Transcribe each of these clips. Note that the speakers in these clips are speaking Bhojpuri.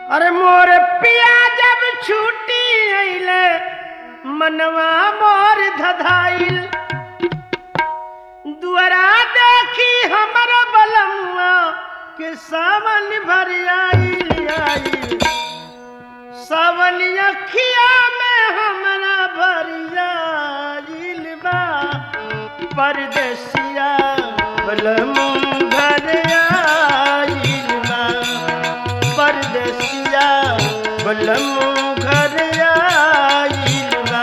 अरे मोर पिया जब छूटी अइले मनवा मोर धधाइल दुआरा देखी हमर बलमुआ के सावन भर आइल आइल सावन अखिया में हमरा भर आइल बा परदेसिया बलमु घर आइल बा परदेसिया बलमु घर आइल बा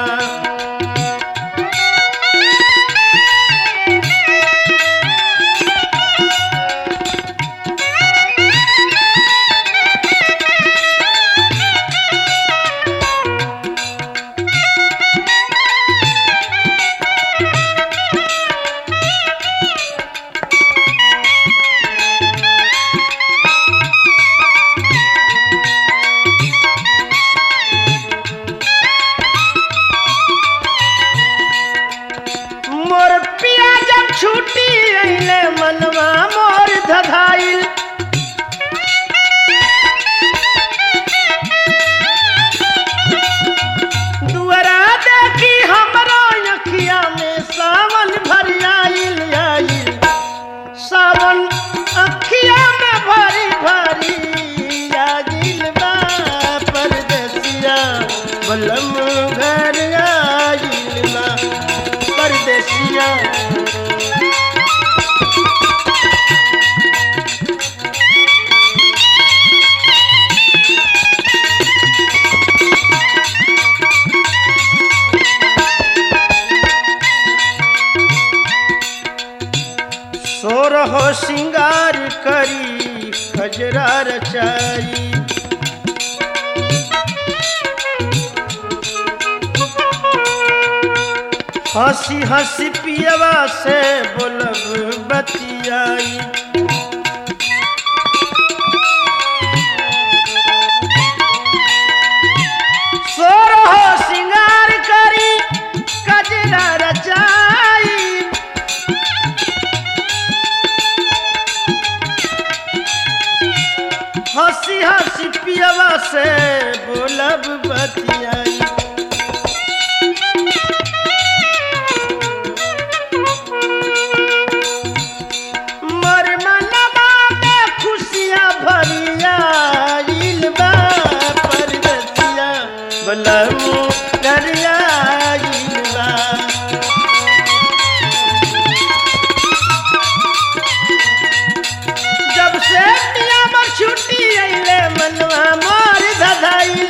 मोर पिया जब छूटी अइले मनवा मोर धधाइल दुआरा देखी हमरो अखिया में सावन भर आइल आइल सावन अखिया में भरी भरी आगिल बा परदेसिया बलम घर आइल बा परदेसिया सोरह सिंगार करी खजरा रचाई हंसी हंसी पियवा से बोलब बतियाई सोरह सिंगार करी कजरा रचाई हंसी हंसी पियवा से बोलब बतियाई मर मनवा में खुशियाँ भरिया आइल बा परदेसिया बलमु डरिया आइल बा जब से पिया में छुट्टी अइले मनवा मोर धधाइल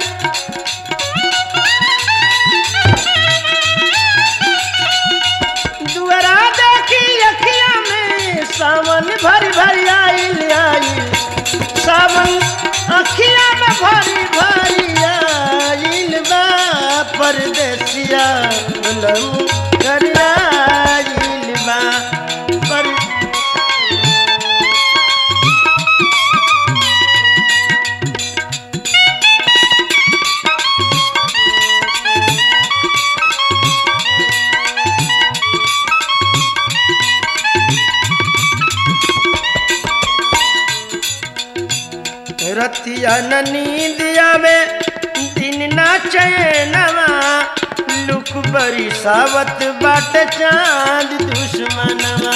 दुआरा देखी अखिया में सावन भर भर आइल आइल सावन अखिया में भरी भरी आइल बा परदेसिया लम कर आइल बा पर रतिया न नींदिया में दिन ना चैनवा लुक बरी सावत बाट चांद दुश्मनवा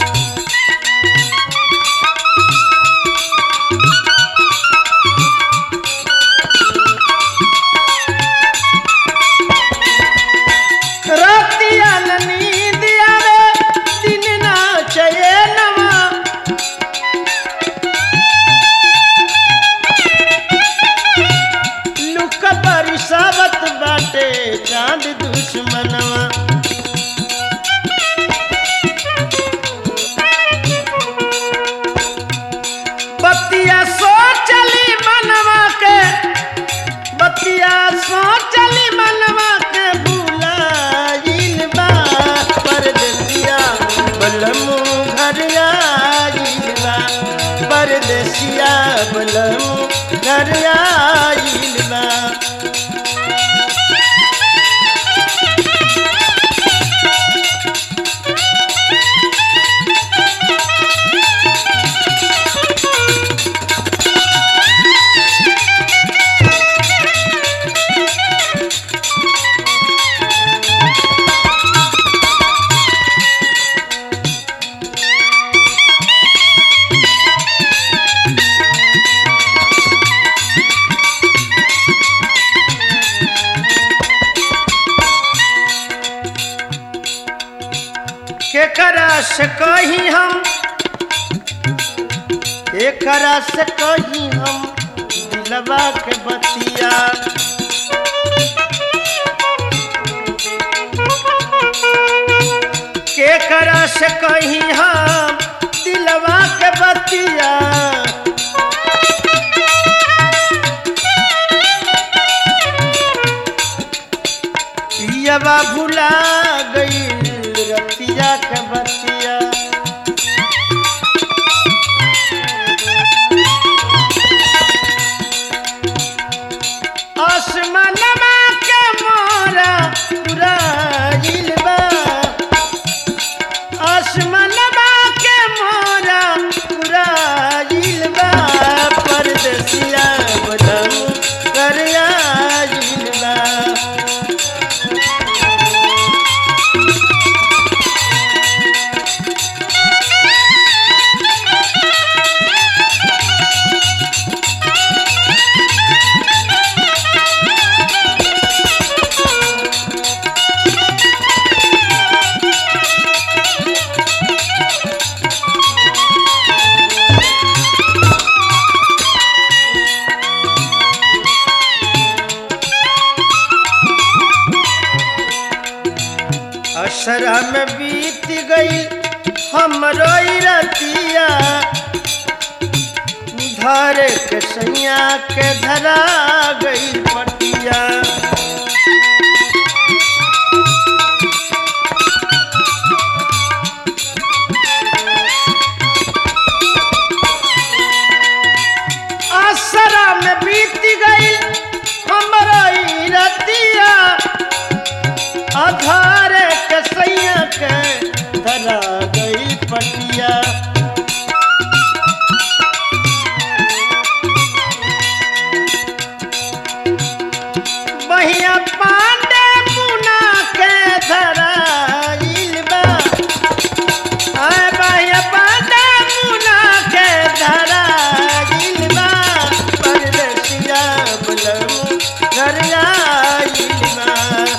रतिया न नींदिया में दिन ना चैनवा लुक बरसावत बाटे चांद दुश्मनवा बतिया सोचली मनवा के बतिया सोचली मनवा के भूलाइल बा परदेसिया बलमु घर आइल बा परदेसिया बलमु घर आइल बा से कही हम एकरा से कही हम दिलवा के बतिया केकरा से कही हम दिलवा के बतिया पियवा भुला गई रतिया के बतिया आसमानमा के मोरा उड़ाइल बा आसमानमा के मोरा उड़ाइल बा परदेसिया बदम कर आइल बा असरा में बीत गई हमरो ई रतिया धर के सैया के धरा गई पटिया असरा में बीत गई हमरो ई रतिया आधार के सैया के धरा गई पटिया बहिया पांडे मुना के धरा बा आय बहिया पांडे मुना के धरा बा परदेसिया बलमु घर आइल बा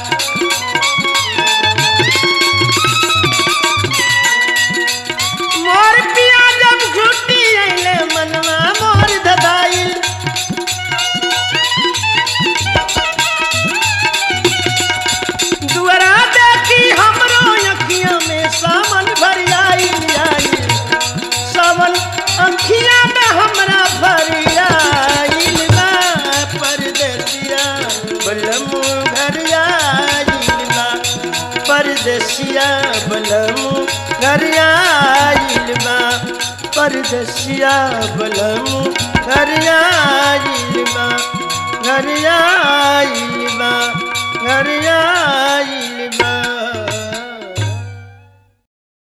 मोर पिया जब छुट्टी अइले मनवा मोर धदाइल दुआरा देखी हमरो अखियां में सावन भर आइल आइल सावन अखियां में हमरा भर आइल बा परदेसिया बलमु घर आइल बा परदेसिया बलमु घर आइल बा परदेसिया बलमु घर आइल बा घर आइल